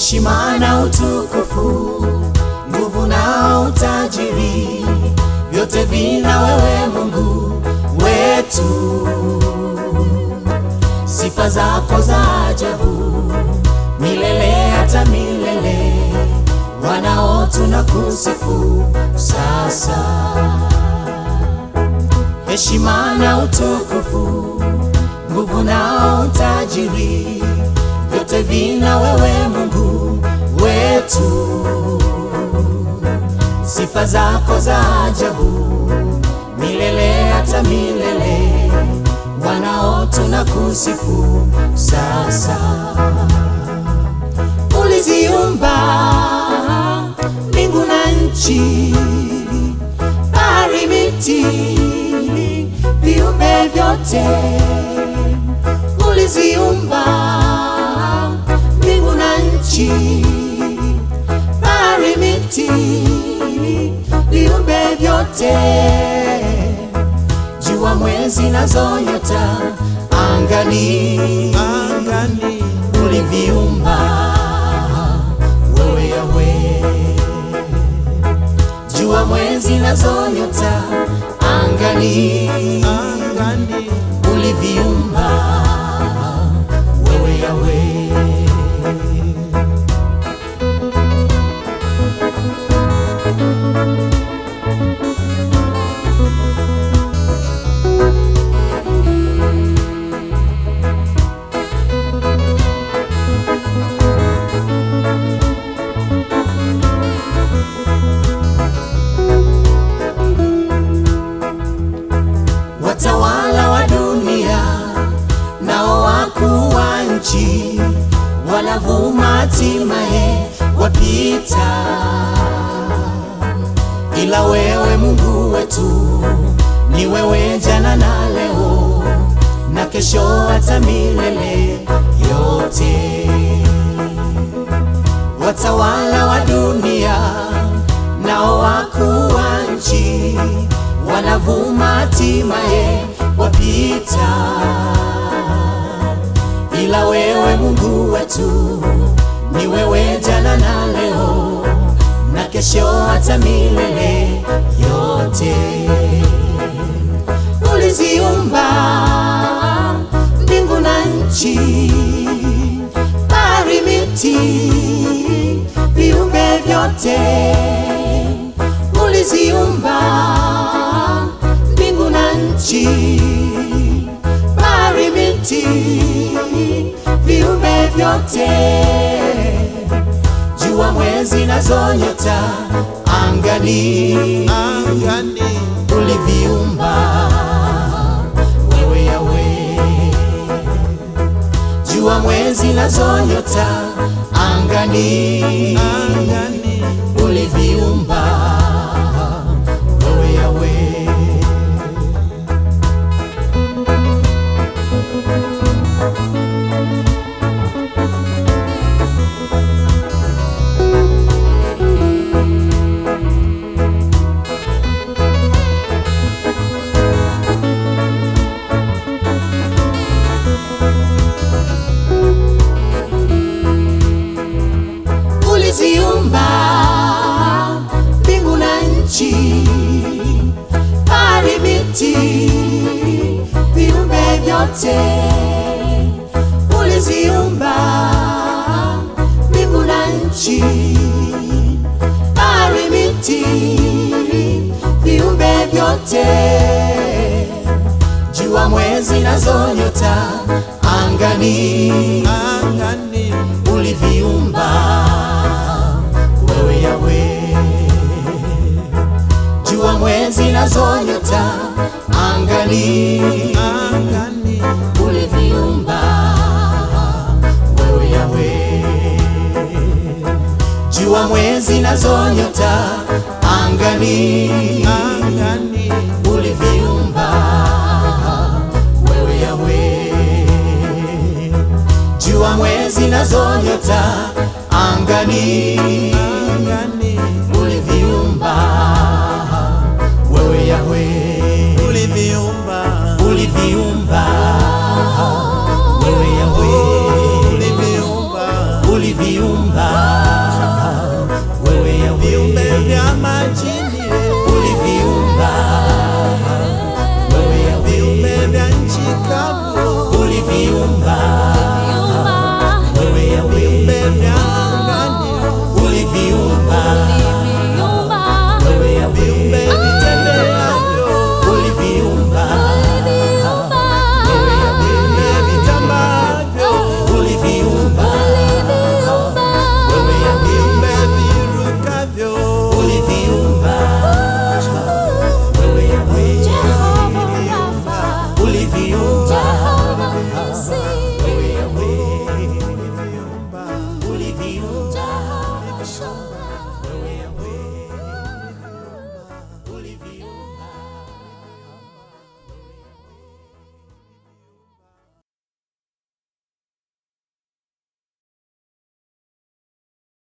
heshima na utukufu, nguvu na utajiri, vyote vina wewe Mungu wetu. Sifa zako za ajabu milele hata milele, wanao tunakusifu sasa. Heshima na utukufu, nguvu na utajiri, vyote vina wewe Mungu wetu. Sifa zako za ajabu milele hata milele, wanao tunakusifu sasa. Uliziumba mbingu na nchi, bahari, miti, viumbe vyote. Uliziumba mbingu na nchi, bahari, miti, viumbe vyote, jua, mwezi nazo nyota angani, angani uliviumba wewe Yawe, jua, mwezi nazo nyota angani, angani uliviumba wewe Yawe. watawala wa dunia nao wakuu wa nchi wanavuma, hatimaye wapita, ila wewe Mungu wetu ni wewe, jana na leo na kesho, hata milele yote. Watawala wa dunia nao wakuu wa nchi wanavuma, hatimaye wapita, ila wewe Mungu wetu ni wewe, jana na leo na kesho, hata milele yote. Uliziumba mbingu na nchi, bahari, miti, viumbe vyote. Uliziumba mbingu na nchi, bahari, miti, viumbe vyote, jua, mwezi nazo nyota angani, angani uliviumba wewe Yawe, jua, mwezi nazo nyota angani, angani uliviumba wewe Yawe. Uliziumba mbingu na nchi, bahari, miti, viumbe vyote. Uliziumba mbingu na nchi, bahari, miti, viumbe vyote, jua, mwezi nazo nyota angani, angani uliviumba wewe Yawe, jua, mwezi nazo nyota angani, angani uliviumba wewe Yawe, jua, mwezi nazo nyota angani, angani uliviumba wewe Yawe, jua, mwezi nazo nyota angani